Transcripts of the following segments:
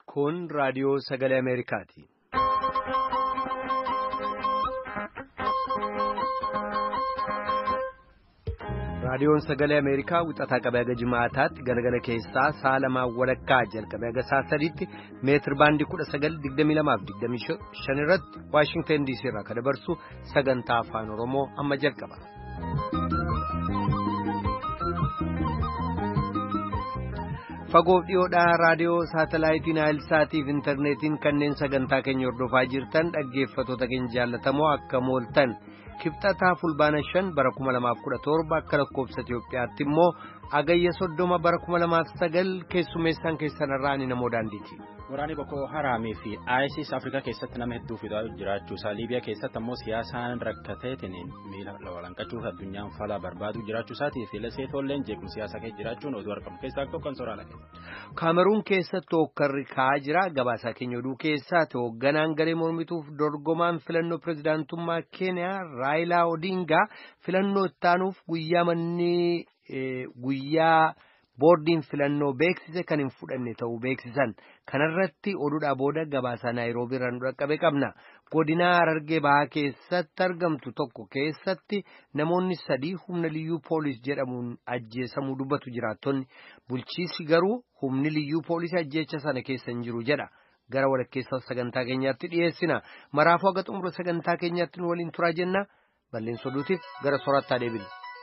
Kun raadiyoo sagalee Ameerikaati. Raadiyoon sagalee Ameerikaa wixataa qabee haga jimaataatti galgala keessaa sa'a lamaan walakkaa jalqabee haga sa'a sadiitti meetir baandii kudha sagal digdamii lamaaf digdamii shan irratti Waashingtan DC irraa kan dabarsu sagantaa afaan Oromoo amma jalqaba. Fagoof dhiyoodhaa raadiyoo saatalaayitii Naayilsaatii fi intarneetiin kanneen sagantaa keenya hordofaa jirtan dhaggeeffattoota keenya jaallatamoo akka mooltan. kibxataa fulbaana shan bara kuma lamaaf kudha torba akka lakkoofsa Itiyoophiyaatti immoo agayya soddoma bara kuma lamaaf sagal keessummeessaan keessanirraa ni namoo daandiiti. Waraanni Boko Haraamii fi ISIS Afrikaa keessatti nama hedduu fidaa jiraachuusaa Liibiyaa keessatti ammoo siyaasaan rakkateetiin miila walanqachuuf addunyaan falaa barbaadu jiraachuusaatii fi leseetolleen jeequmsa siyaasaa keessa jiraachuun oduu argamu keessaa tokko kan sooraalaa Kaameruun keessatti hookkarri ka'aa jira gabaasaa keenya oduu keessaati hoogganaan garee mormituuf dorgomaan filannoo pirezidaantummaa Keeniyaa Raayilaa Odingaa filannoo ittaanuuf guyyaa manni guyyaa boordiin filannoo beeksise kan hin fudhanne ta'uu beeksisan kanarratti oduudhaa booda gabaasaa naayiroobii irraa nu dhaqqabe qabna godinaa harargee bahaa keessatti argamtu tokko keessatti namoonni sadii humna liyyuu poolis jedhamuun ajjeesamuu dubbatu jiraattonni bulchiisi garuu humni liyyuu poolisii ajjeecha sana keessa hin jiru jedha. gara walakkeessa sagantaa keenyaatti dhiyeessina maraafuu haga xumura sagantaa keenyaatti nu waliin turaa jenna balleessa oduutiif gara soorattaa deebina.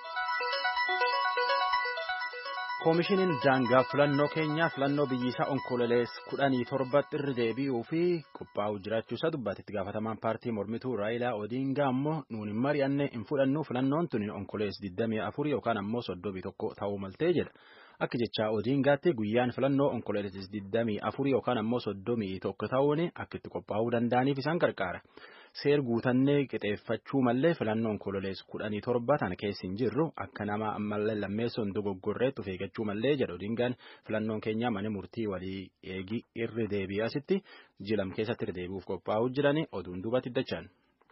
koomishiniin daangaa filannoo keenyaa filannoo biyyisaa onkololees kudhanii torbatti irra deebi'uu fi qophaa'uu jiraachuusaa dubbatetti gaafatamaan paartii mormituu raayilaa odiingaa ammoo nuun hin mari'anne hin fudhannu filannoon tuni onkolees 24 yookaan ammoo 31 ta'uu maltee jedha. Akka jecha Odiingaatti guyyaan filannoo onkololees 24 yookaan ammoo 31 ta'uun akka itti qophaa'uu danda'aniif isaan gargaara. Seer guutannee qixeeffachuu mallee filannoo onkololees 17 tana keessa hin jirru akka nama ammallee lammeessoon dogoggorreetti of eeggachuu mallee jedha Odiingaan filannoon keenya mana murtii walii eegi irra deebi'asitti jilam keessatti irra deebi'uuf qophaa'uu jirani oduun duubatti dachaan.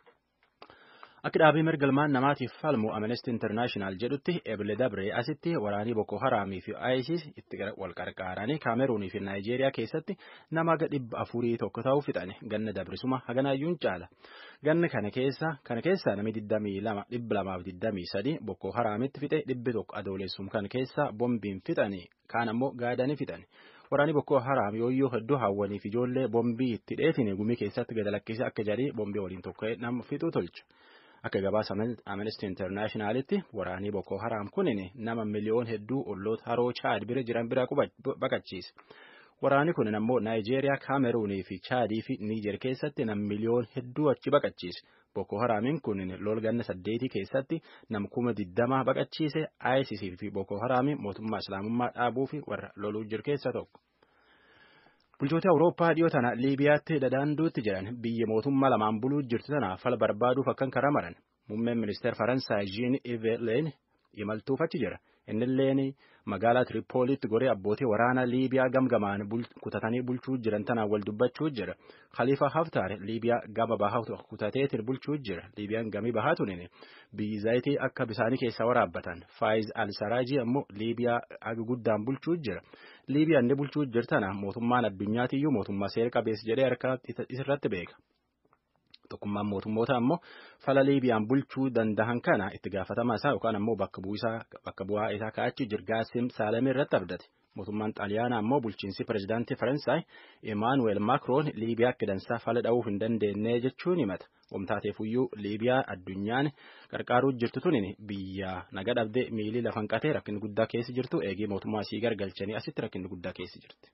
Akka dhaabii mirga ilmaan namaatiif falmu Amnesty International jedhutti Ebile Dabree asitti waraanii Boko Haraamii fi ISIS itti wal qarqaaranii Kaameruunii fi Naayijeeriyaa keessatti nama ga dhibba afurii tokko ta'uu fixane ganna dabrisuma haganaayyuun caala. Ganna kana keessa kana keessa namni digdamii lama dhibba lamaaf digdamii sadi Boko Haraamitti fixe dhibbi tokko adoolessum kan keessa bombiin fixani kaan ammoo gaadanii fixani. Waraanni Boko Haraam yooyyoo hedduu hawwaniif ijoollee bombii itti dheetine gumii keessatti gad lakkisee akka jedhee bombii waliin tokko nama fixuu tolcha. Akka gabaasa Amnesty Internationalitti waraanii Boko Haram kunin nama miliyoon hedduu olloota haroo Chaad bira jiran bira baqachiise. Waraanni kunin ammoo Naayijeeriyaa, Kaameruunii fi Chaadii fi Niijer keessatti nam miliyoon hedduu achi baqachiise. Boko Haramiin kunin lol ganna saddeetii keessatti nam kuma digdama baqachiise ISIS fi Boko Haramiin mootummaa Islaamummaa dhaabuu fi warra loluu jiru keessa tokko. Bulchoota Awurooppaa dhiyoo tana Liibiyaatti dadaanduutti jiran biyya mootummaa lamaan buluu jirtu tana fala barbaaduuf akkan karaa maran. Muummeen ministeera Faransaay Jean Yves Le imaltuuf achi jira. Innilleen magaalaa Tiripoolitti goree abbootii waraanaa Liibiyaa gamgamaan kutatanii bulchuu jiran tanaan wal dubbachuu jira. Khalifa Haftaar Liibiyaa gama bahaa kutateetiin bulchuu jira. Liibiyaan gamii bahaa tunin biyyi zayitii akka bisaanii keessa waraabbatan. Faayiz Al-Saraajii ammoo Liibiyaa aga guddaan bulchuu jira. Liibiyaan inni bulchuu jirtana mootummaan addunyaatiyyuu mootummaa seera qabeessa jedhee harka isirratti beeka. Tokkummaan mootummoota ammoo fala Liibiyaan bulchuu danda'an kana itti gaafatamaa isaa yookaan ammoo bakka bu'aa isaa ka'achi jirgaasim Saalamii irratti abdate. Mootummaan Xaaliyaanaa ammoo bulchiinsi pirezidaantii Faransaay Imaanuweel Maakroon Liibiyaa akka dansaa fala dha'uuf hin dandeenye jechuun himata. Omtaateefuyyuu Liibiyaa addunyaan qarqaaruu jirtu tunin biyya naga dhabdee miilii lafan qatee rakkinni guddaa keessa jirtu eegee mootummaa isii gargalchanii asitti rakkinni guddaa keessa jirti.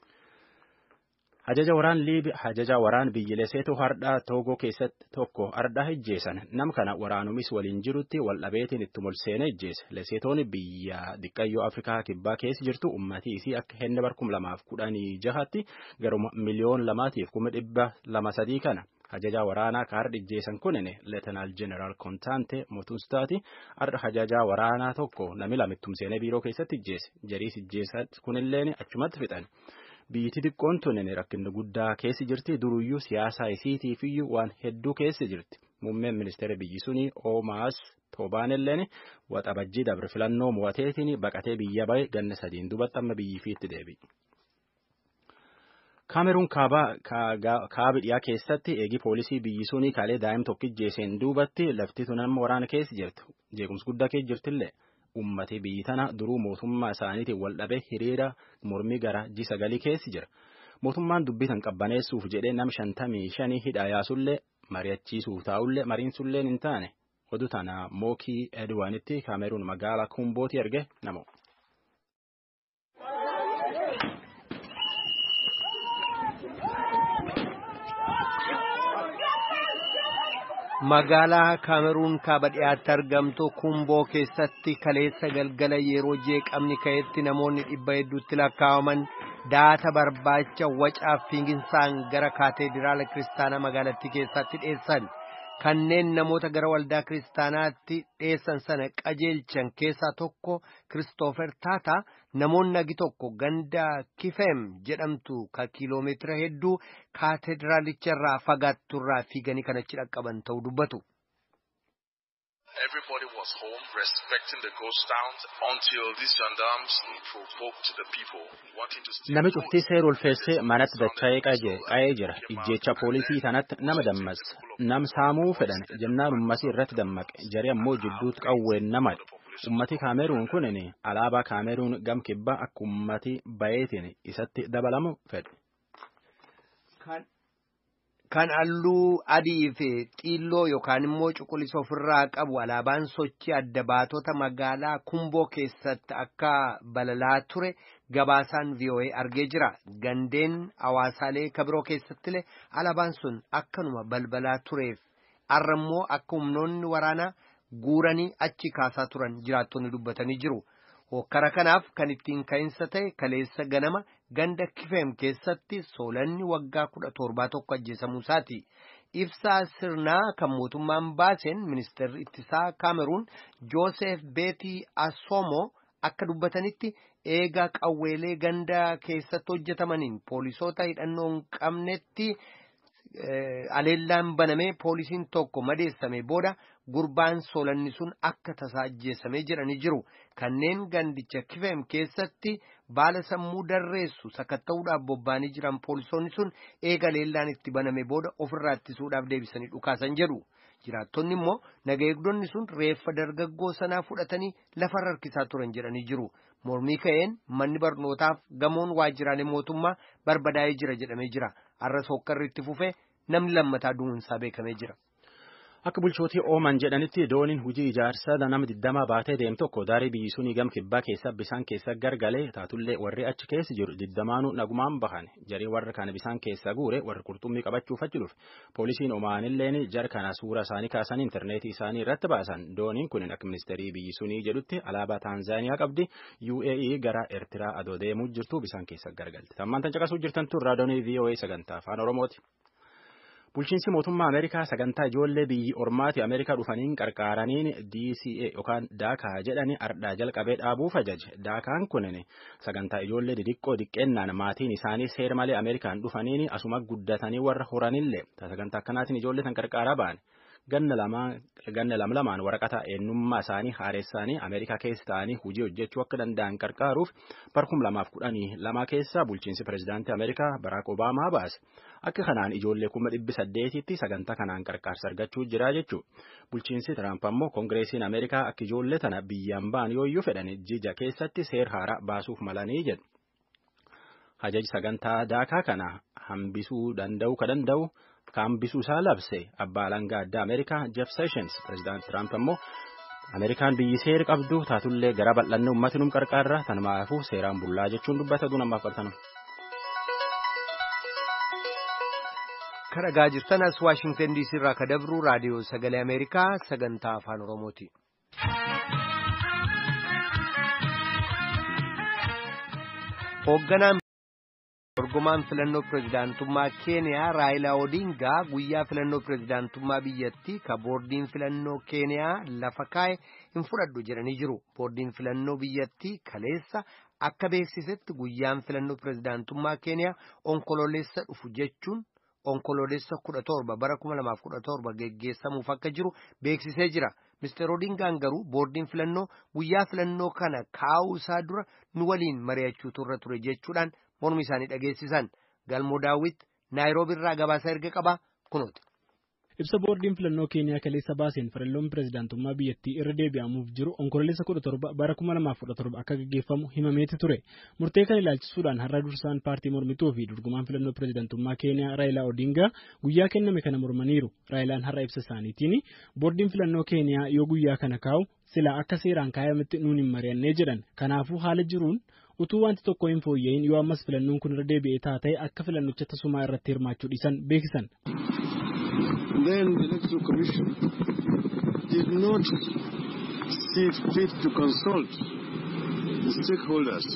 Hajaja waraan Liibiyaa hajaja waraan biyyi Leseetoo hardhaa Toogoo keessatti tokko hardhaa ijjeessan nam kana waraanumis waliin jirutti wal dhabeetiin itti molseene ijjeesse. Leseetoon biyya diqqayyoo Afrikaa kibbaa keessa jirtu ummatii isii akka henne barkum lamaaf kudhanii jahatti garuma miliyoon lamaatiif kuma dhibba lama sadii kana. Hajajaa waraanaa ka har'a ijjeessan kunin Leetanaal Jeneraal Kontaante Motunstaati har'a hajajaa waraanaa tokko nami lamittumseenee biiroo keessatti ijjeesse. Jariis ijjeessan kunilleen achumatti fixan. Biyyi xiqqoon tunin rakkinni guddaa keessa jirti duruyyuu siyaasaa isiitiifiyyuu waan hedduu keessa jirti. Muummeen ministeera biyyi suni Oomaas Toobaanilleen waxabajjii dabre filannoo mo'ateetiin baqatee biyya bahe ganna sadiin dubatti amma biyyi fiitti deebi'e. Kaameruun kaaba dhiyaa keessatti eegi poolisii biyyi sunii kaalee daa'im tokkijjeeseen duubatti lafti tun amma waraana keessa jirtu. Jeequmsi guddaa keessa jirtillee uummatni biyyi tana duruu mootummaa isaaniitiin wal dhabee hiriira mormii gara ji sagalii keessa jira. Mootummaan dubbitan qabbaneessuuf jedhee nam shantamii shanii hidhaa yaasullee mari'achiisuuf taa'ullee mariinsullee hin taane. Oduu tana Mookii Edwaanitti Kaameruun magaalaa Kumbooti erge namo. Magaalaa Kaameruun kaaba dhiyaatti argamtu Kumboo keessatti kaleessa galgala yeroo jeeqamni ka'etti namoonni dhibba hedduutti lakkaa'aman daata barbaacha wacaaf fiiginsaan gara kaateediraala kiristaanaa magaalattii keessatti dhiyeessan. Kanneen namoota gara waldaa kiristaanaatti dhiyeessan sana qajeelchan keessaa tokko Kiristoofer Taata namoonni nagi tokko ganda Kifeem jedhamtu ka kiiloomeetira hedduu kaateediraalicha fagaatturraa fiiganii kan achi dhaqqaban ta'uu dubbatu. Everybody was home respecting the ghost towns until these gendarmes provoked the people wanting to steal Nami cuftii seera ulfeessee manatti dacha'ee qa'ee jira. Ijjeecha poolisii tanatti nama dammas. Nam saamuu fedhan jennaan ummasii irratti dammaqe. Jari ammoo jidduutti qawween namadha. Ummati Kaameruun kunin alaabaa Kaameruun gam kibbaa akka ummati bayeetiin isatti dabalamu fedhe. Kan halluu adii fi xiilloo yookaan immoo cuquliisa ofirraa qabu alaabaan sochii adda baatota magaalaa Kumboo keessatti akka balalaa ture gabaasaan VOA argee jira. Gandeen hawaasaalee kabiroo keessattillee alaabaan sun akkanuma balbalaa tureef har'a immoo akka humnoonni waraanaa guuranii achi kaasaa turan jiraattonni dubbatanii jiru. Hokkara kanaaf kan ittiin ka'insa ta'e kaleessa ganama ganda kifeem keessatti soolanni waggaa kudha torbaa tokko ajjeesamuu isaati. Ibsaa sirnaa kan mootummaan baaseen ministeerri ittisaa Kaameruun Joosef Beetii Asoomoo akka dubbatanitti eega qawweelee ganda keessatti hojjetamaniin poolisoota hidhannoo hin qabnetti aleellaan banamee poolisiin tokko madeessame booda gurbaan soolanni sun akka tasaa ajjeesamee jedhanii jiru. Kanneen gandicha kifeem keessatti baala sammuu darreessu sakatta'uudhaaf bobba'anii jiran poolisoonni sun eega aleellaan itti baname booda ofirraa ittisuudhaaf deebisanii dhukaasan jedhu. Jiraattonni immoo naga eegdonni sun reeffa dargaggoo sanaa fudhatanii lafarra harkisaa turan jedhanii jiru. Mormii ka'een manni barnootaaf gamoon waajjiraalee mootummaa barbadaa'ee jira jedhamee jira. Har'as hokkarri itti fufee namni lammataa du'uunsaa beekamee jira. Akka bulchootii ooman jedhanitti dooniin hojii ijaarsaa nama digdamaa baatee deemu tokko daarii biyyi sunii gam kibbaa keessa bisaan keessa gargalee taatullee warri achi keessa jiru digdamaanuu nagumaan bahan jarii warra kana bisaan keessa guure warri qurxummii qabachuuf achi dhufe poolisiin omaanilleen jar kana suura isaanii kaasan intarneetii isaanii irratti baasan dooniin kun akka ministeerii biyyi sunii jedhutti alaabaa taanzaaniyaa qabdi UAE gara Eertiraa adoo deemuu jirtu bisaan keessa gargalte tammaan tan caqasuu jirtan tun raadiyoonii VOA sagantaa afaan Oromooti. Bulchiinsi mootummaa Ameerikaa sagantaa ijoollee biyyi ormaati Ameerikaa dhufaniin qarqaaraniin DCA yookaan daakaa jedhanii ardhaa jalqabee dhaabuuf ajaje. Daakaan kunin sagantaa ijoollee didiqqoo diqqeennaan maatiin isaanii seera malee Ameerikaan dhufaniin asuma guddatanii warra horanillee sagantaa akkanaatiin ijoollee tan qarqaaraa ba'an. Ganna lama lamaan waraqata eenyummaa isaanii haaressaanii Ameerikaa keessa ta'anii hojii hojjechuu akka danda'an qarqaaruuf barkum lamaaf kudhanii lama keessa bulchiinsi pirezidaantii Ameerikaa Baraak Obaamaa baase. Akka kanaan ijoollee kuma dhibbi saddeetitti sagantaa kanaan qarqaarsa argachuu jira jechuudha. Bulchiinsi Tiraamp ammoo Koongireesiin Ameerikaa akka ijoollee tana biyyaan ba'an yooyyuu fedhan jija keessatti seer haaraa baasuuf malanii jedhu. Hajaji sagantaa daakaa kana hambisuu danda'u ka danda'u hambisuu isaa labse abbaa alangaa addaa Ameerikaa Jeff Sessions pirezidaanti Tiraamp ammoo Ameerikaan biyyi seera qabdu taatullee gara bal'annee uummati num qarqaarra tanumaafuu seeraan bullaa jechuun dubbata duun ammaaf qabtanu. Karagaa jirtan as Waashingtan DC irraa ka dabru raadiyoo sagalee Ameerikaa sagantaa afaan Oromooti. Hoogganaan dorgomaan filannoo pirezidaantummaa Keeniyaa Raayilaa Odingaa guyyaa filannoo pirezidaantummaa biyyattii ka boordiin filannoo Keeniyaa lafa kaa'e hin fudhadhu jedhanii jiru. Boordiin filannoo biyyattii kaleessa akka beeksisetti guyyaan filannoo pirezidaantummaa Keeniyaa onkololeessa dhufu jechuun onkololeessa kudha torba bara kuma lamaaf kudha torba geggeessamuuf akka jiru beeksisee jira. Mister Odingaan garuu boordiin filannoo guyyaa filannoo kana kaa'uu isaa dura nu waliin mari'achuutu irra ture jechuudhaan mormi isaanii dhageessisan. galmoo daawwit naayiroobiirraa gabaasa erga qaba kunuuti. ibsa boordiin filannoo keeniyaa kaleessa baaseen filannoon pirezidaantummaa biyyattii irra deebi'amuuf jiru onkololeessa kudha torba bara kuma lamaaf kudha torba akka gaggeeffamu himameeti ture murtee kan ilaalchisuudhaan har'a dursaan paartii mormituu fi dorgomaan filannoo pirezidaantummaa keeniyaa raayilaa odingaa guyyaa kenname kana mormaniiru raayilaan har'a ibsa isaaniitiin boordiin filannoo keeniyaa yoo guyyaa kana kaa'u silaa akka seeraan kaayametti nuun hin mari'annee jedhan kanaafuu haala jiruun utuu wanti tokko hin fooyya'in yoo ammas filannoon kun irra deebi'ee taatee akka filannicha tasumaa irratti hirmaachuu dhiisan beeksisan. then the Electoral Commission did not see fit to consult the stakeholders.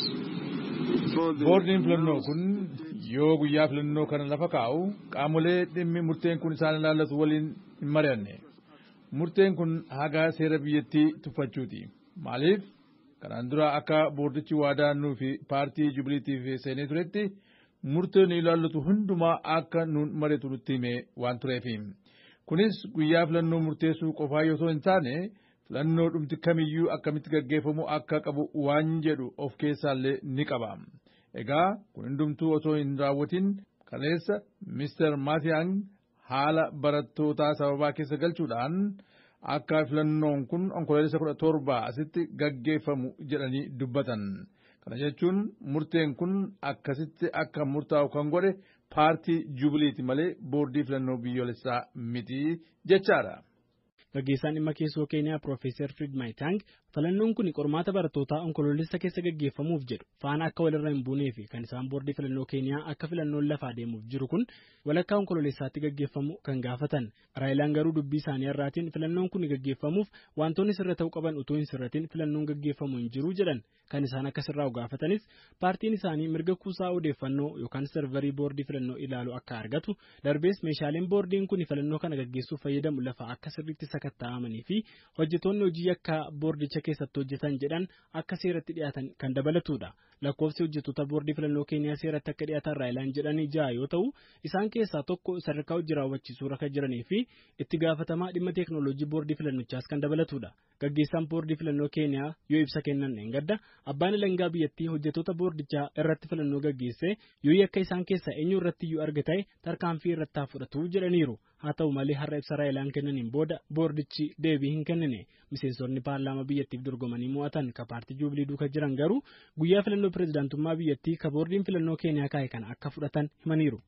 Boordiin filannoo kun yoo guyyaa filannoo kana lafa kaa'u qaamolee dhimmi murteen kun isaan ilaallatu waliin hin mari'anne. Murteen kun haga seera biyyattii tuffachuuti. Maaliif? Kanaan dura akka boordichi waadaa nuu fi paartii Jubiliitiif seenee turetti murteen ilaallatu hundumaa akka nuun mari'atu nutti hime waan tureefi. Kunis guyyaa filannoo murteessuu qofaa yoo hin taane filannoo dhumti kamiyyuu akkamitti gaggeeffamu akka qabu waan jedhu of keessaallee ni qaba. Egaa kun hundumtuu osoo hin raawwatin kaleessa Mr. Maatiyaan haala barattootaa sababaa keessa galchuudhaan akka filannoon kun onkololeessa kudha torba asitti gaggeeffamu jedhanii dubbatan. Kana jechuun murteen kun akkasitti akka murtaa'u kan godhe paartii jubiliiti malee boordii filannoo biyyoolessaa miti jechaadha. Gaggeessaan dhimma keessoo Keeniyaa Piroofeesar Firiid Maayitaang filannoon kun qormaata barattootaa onkoloolessa keessa gaggeeffamuuf jedhu faana akka walirra hin buunee fi kan isaan boordii filannoo Keeniyaa akka filannoon lafaa deemuuf jiru kun walakkaa onkoloolessaatti gaggeeffamu kan gaafatan. Raayilaan garuu dubbii isaanii irraatiin filannoon kun gaggeeffamuuf wantoonni sirra ta'uu qaban utuu hin sirratin filannoon gaggeeffamu hin jiru jedhan kan isaan akka sirraa'u gaafatanis paartiin isaanii mirga kuusaa odeeffannoo yookaan sarvarii boordii filannoo ilaalu akka argatu darbees meeshaaleen boordiin kun filannoo kana gaggeessuuf fayyadamu lafa akka sirriitti sakatta'amanii fi hojjetoonni hojii akka boordicha keessatti hojjetan jedhan akka seeratti dhiyaatan kan dabalatudha. Lakkoofsi hojjetoota boordii filannoo keeniyaa seeratti akka dhiyaatan raayilaan jedhanii ja'a yoo ta'u isaan keessaa tokko sadarkaa hojii raawwachiisuu irra jiranii fi itti gaafatamaa dhimma teeknooloojii boordii filannichaas kan dabalatudha. Gaggeessaan boordii filannoo keeniyaa yoo ibsa kennan gadda abbaan alangaa biyyattii hojjetoota boordichaa irratti filannoo gaggeesse yoo yakka isaan keessaa eenyu irratti iyyuu argate tarkaanfii irratti haa fudhatu jedhaniiru. haa ta'u malee har'a ibsa raayilaan kennaniin booda boordichi deebii hin kennine miseensonni paarlaamaa biyyattiif dorgomanii mo'atan ka paartii juubilii duuka jiran garuu guyyaa filannoo pirezidaantummaa biyyattii ka boordiin filannoo keeniyaa kaa'e kana akka fudhatan himaniiru.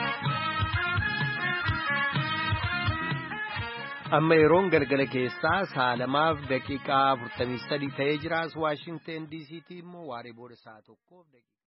amma yeroon galgala keessaa saalamaaf daqiiqaa 43 ta'ee jiraas waashingteen diisiitii immoo waaree booda sa'a tokkoof daqiiqa.